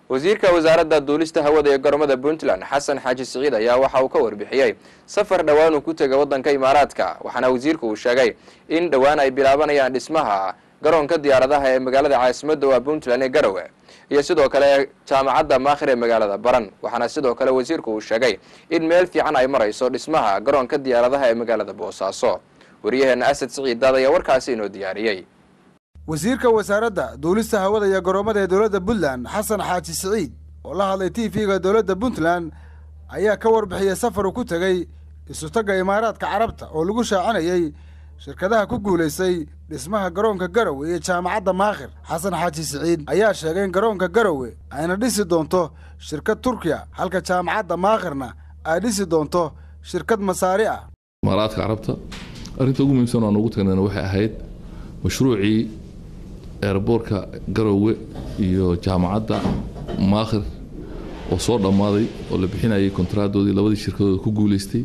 wasiirka wasaaradda duulista hawada ee garoomada puntland xasan xaaji siciid ayaa waxa uu ka warbixiyey safar dhowaan uu ku tegay waddanka imaaraadka waxaana wasiirku uu sheegay in dhowaan ay bilaabanayaan dhismaha garoonka diyaaradaha ee magaalada caasimadda waa puntland ee garowe iyo sidoo kale jaamacadda maakhir ee magaalada baran waxaana sidoo kale wasiirku uu sheegay in meel fiican ay marayso dhismaha garoonka diyaaradaha ee magaalada boosaaso waryaheena asad siciid daad ayaa warkaasi inoo diyaariyey wasiirka wasaaradda duulista hawada iyo garoomada ee dowladda puntland xasan xaaji siciid oo la hadlay t v-ga dowladda puntland ayaa ka warbixiyey safar uu ku tegey isutagga imaaraadka carabta oo lagu shaacinayey shirkadaha ku guulaystay dhismaha garoonka garowe iyo jaamacadda maakhir xasan xaaji siciid ayaa sheegay in garoonka garowe ayna dhisi doonto shirkad turkiya halka jaamacadda maakhirna ay dhisi doonto shirkad masaari ah imaaraadka carabta arrinta ugu muhiimsan oo aan ugu tagnayna waxay ahayd mashruucii eerboorka garowe iyo jaamacadda maakhir oo soo dhammaaday oo la bixinayay kontaraadoodii labadii shirkadooda ku guulaystay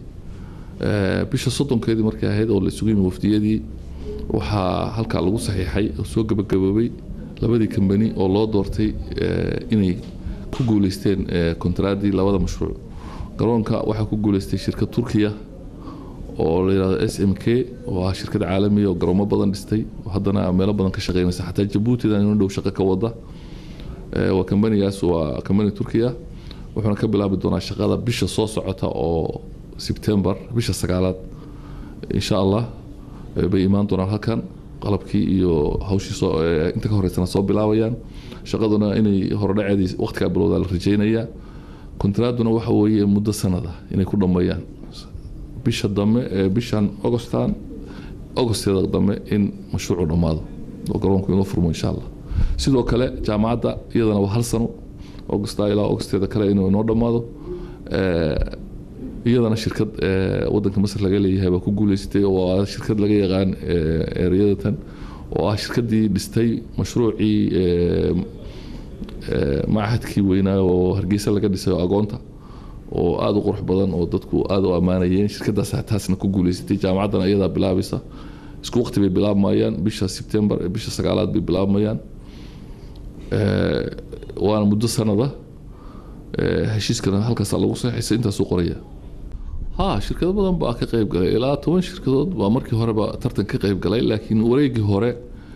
bisha soddonkeedii markay ahayd oo la isugu yimi wafdiyadii waxaa halkaa lagu saxiixay oo soo gabagaboobay labadii kambani oo loo doortay inay ku guulaysteen kontaraaddii labada mashruuc garoonka waxaa ku guulaystay shirkad turkiya oo la yidhahdo s m k oo ah shirkad caalamiya oo garoomo badan dhistay oo haddana meelo badan ka shaqeynaysa xataa jabuutidan inu dhow shaqo ka wada waa kambanigaas waa kambani turkiya wuxuuna ka bilaabi doonaa shaqada bisha soo socota oo sebtembar bisha sagaalaad insha allah bay imaan doonaan halkan qalabkii iyo hawshii soo inta ka horeysana soo bilaabayaan shaqaduna inay horodhaceedii waqtigaa bilowdaa la rajeynayaa kontraaduna waxa weeye muddo sanada inay ku dhammeeyaan bisha dambe bishan augustan augusteeda dambe in mashruucu dhammaado oo garoonku inoo furmo insha allah sidoo kale jaamacadda iyadana waa hal sano augusta ilaa augusteeda kale inuu inoo dhammaado iyadana shirkad wadanka masar laga leeyahay baa ku guuleysatay oo ah shirkad laga yaqaan ereyadatan oo ah shirkadii dhistay mashruucii machadkii weynaa oo hargeysa laga dhisay oo agoonta oo aada u qurux badan oo dadku aada u ammaanayeen shirkadaas taasna ku guuleysatay jaamacaddana iyadaa bilaabaysa isku waqti bay bilaabmayaan bisha sebtembar bisha sagaalaad bay bilaabmayaan waana muddo sanada heshiiskana halkaas lagu saxiisay intaasuu qoraya ha shirkado badan baa ka qayb galay ilaa toban shirkadood baa markii horeba tartan ka qayb galay laakiin wareegii hore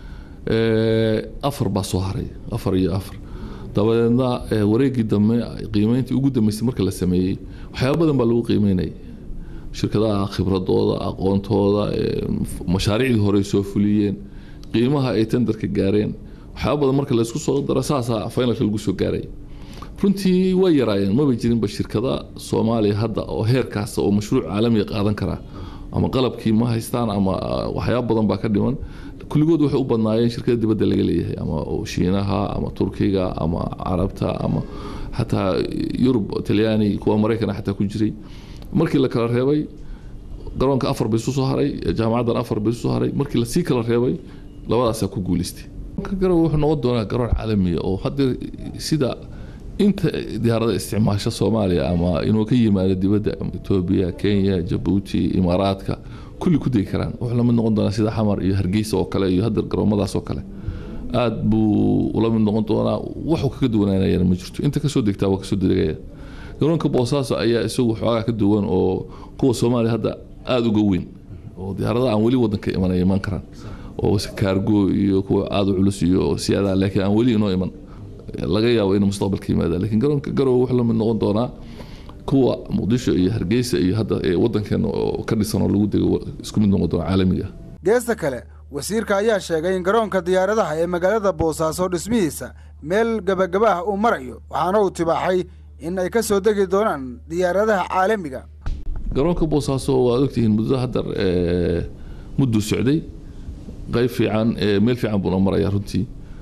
afar baa soo haray afar iyo afar dabadeedna wareegii dambe qiimeyntii ugu dambeysay marka la sameeyey waxyaaba badan baa lagu qiimeynayay shirkadaha khibradooda aqoontooda mashaariicdii hore soo fuliyeen qiimaha ay tenderka gaareen waxyaaba badan marka laysku soo daro saasaa finalka lagu soo gaaray runtii way yaraayeen maba jirinba shirkada soomaaliya hadda oo heerkaas oo mashruuc caalamiga qaadan kara ama qalabkii ma haystaan ama waxyaaba badan baa ka dhiman kulligood waxay u badnaayeen shirkada dibadda laga leeyahay ama shiinaha ama turkiga ama carabta ama xataa yurub talyaani kuwa maraykan xataa ku jiray markii la kala reebay garoonka afar bay isu soo haray jaamacaddan afar bay isu soo haray markii lasii kala reebay labadaasaa ku guuleystay garoon wuxuu noqon doonaa garoon caalamiya oo hadda sida inta diyaarada isticmaasha soomaaliya ama inuu ka yimaado dibadda etoobiya kenya jabuuti imaaraadka kulli ku degi karaan wuxuu lamid noqon doonaa sida xamar iyo hargeysa oo kale iyo hadda garoomadaas oo kale aada buu ula mid noqon doonaa waxuu kaga duwanaanayana ma jirto inta kasoo degtaa waa kasoo degaya garoonka boosaaso ayaa isagu xoogaa ka duwan oo kuwa soomaaliya hadda aada uga weyn oo diyaarada aan weli wadanka imanaya iman karaan oo kaargo iyo kuwa aada u culus iyo siyaadaha laakiin aan weli inoo iman laga yaabo inuu mustaqbalka yimaada lakiin garoonka garowe wuxuu lamid noqon doonaa kuwa muqdisho iyo hargeysa iyo hadda wadankeena oo ka dhisan oo lagu dego isku mid noqon doona caalamiga geesta kale wasiirka ayaa sheegay in garoonka diyaaradaha ee magaalada boosaaso dhismihiisa meel gebagaba ah uu marayo waxaana uu tibaaxay in ay ka soo degi doonaan diyaaradaha caalamiga garoonka boosaaso waad ogtihiin muddada haddar mudduu socday qayb fiican meel fiican buuna maraya runtii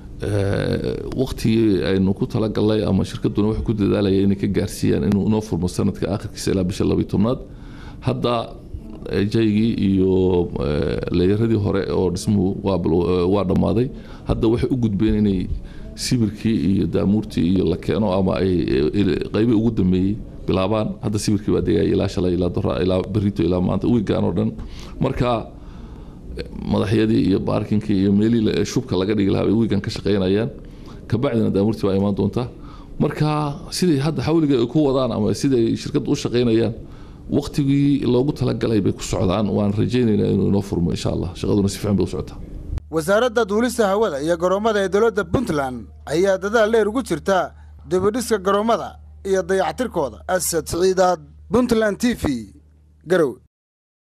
waqtigii aynu ku talagalnay ama shirkaduna waxay ku dadaalaya inay ka gaarsiiyaan inuu inoo furmo sanadka akhirkiisa ilaa bisha labiyi tobnaad hadda jaygii iyo leeyaradii hore oo dhismuhu waa dhammaaday hadda waxay u gudbeen inay sibirkii iyo daamuurtii iyo la keeno ama ay qaybii ugu dambeeyey bilaabaan hadda sibirkii baa degaya ilaa shalay ilaa dora ilaa berito ilaa maanta wiigaan oo dhan marka madaxyadii iyo baarkinkii iyo meelihii shubka laga dhigi lahaa bay wiigan ka shaqaynayaan kabacdina daamuurtii baa imaan doonta marka siday hadda xawliga ay ku wadaan ama siday shirkadda u shaqaynayaan waktigii loogu talagalay bay ku socdaan waan rajaynaynaa inuu inoo furmo insha allah shaqaduna si fiican bay u socotaa wasaaradda duulista hawada iyo garoommada ee dowladda puntland ayaa dadaal dheer ugu jirta dibidhiska garoommada iyo dayactirkooda asad siciidaad puntland t v garow